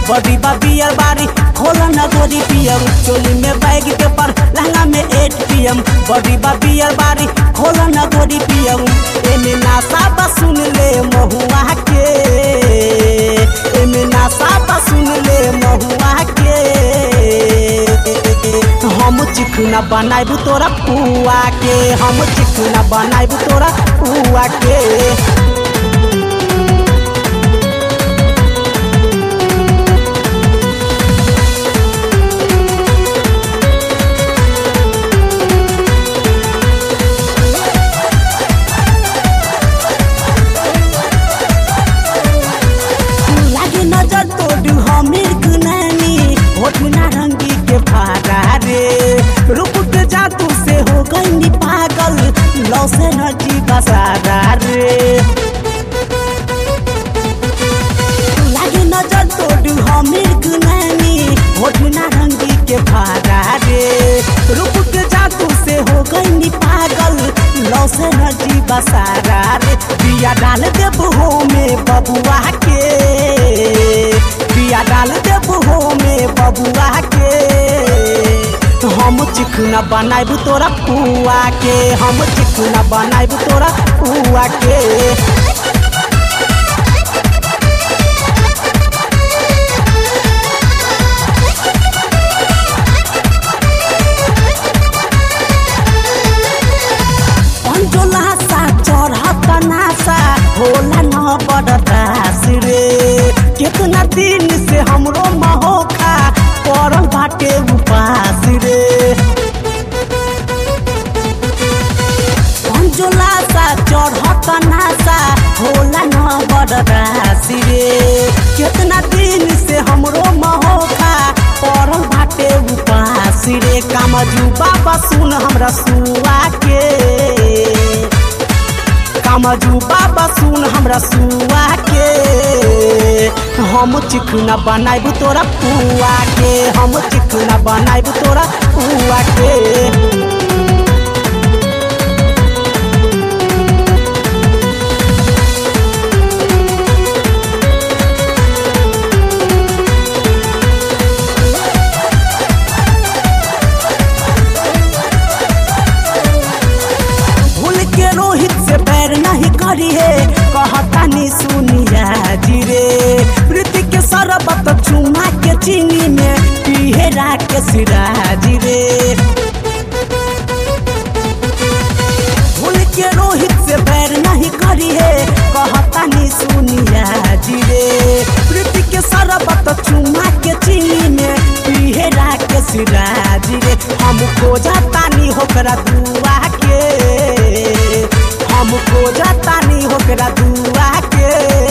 body बा बियर बारी खोला न गोरी पियम चोली में बैग के पर लहंगा में एट पियम बॉडी बा बियर बारी खोला न गोरी पियम एमे नासा बा सुन ले महुआ के एमे नासा बा सुन ले महुआ के हम चिकना बनाइबू तोरा पुआ के हम चिकना बनाइबू तोरा पुआ के लागे नजर तोड़ू हमीर कुनानी होठ नारंगी के फारा रे रुक के जादू से हो गई पागल लौ से नची बसारा रे लागे नजर तोड़ू हमीर कुनानी होठ नारंगी के फारा रे रुक के जादू से हो गई पागल लौ से नची बसारा रे बिया डाल देब हो में बबुआ के बिया डाल देब हो में बबुआ के हम चिकना बनाइबू तोरा पुआ के हम चिकना बनाइबू तोरा पुआ के अंजोला सा चढ़त नासा होला न बड़दास रे कितना दिन से हमरो महोखा पड़ल बाटे उपास रे अंजोला सा चढ़त नासा होला न बड़दास रे कितना दिन से हमरो महोखा पड़ल बाटे उपास रे कामजू बाबा सुन हमरा सुआ के कामजू बाबा सुन हमरा सुआ के हम चिकना बनाइबू तोरा पुआ के हम चिकना बनाइबू तोरा पुआ के भूल के रोहित से पैर नहीं करी है कहता नहीं सुनिया जी रे प्रीति के शरबत चुमा के चीनी में पिहेरा के सिराजी रे भूल के रोहित से पैर नहीं करी है कहता नहीं सुनिया जी रे प्रीति के शरबत चुमा के चीनी में पिहेरा के सिराजी रे हम खोजतानी होकरा दुआ के हम खोजतानी होकरा दुआ के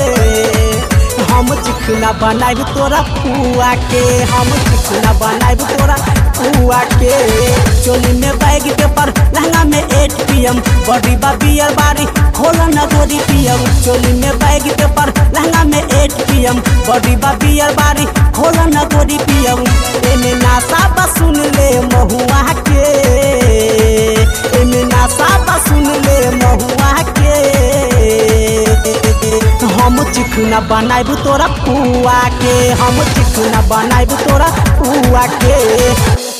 हम चिकना बनाइब तोरा पुआ के हम चिकना बनाइब तोरा पुआ के चोली में बैग के पर लहंगा में एट पियम बॉडी बा बियर बारी खोला न गोरी पियम चोली में बैग के पर लहंगा में एट पियम बॉडी बा बियर बारी खोला न गोरी पियम एमे नासा बा सुन ले महुआ के एमे नासा बा सुन ले महुआ के हम चिकना बनाइबू तोरा पुआ के हम चिकना बनाइबू तोरा पुआ के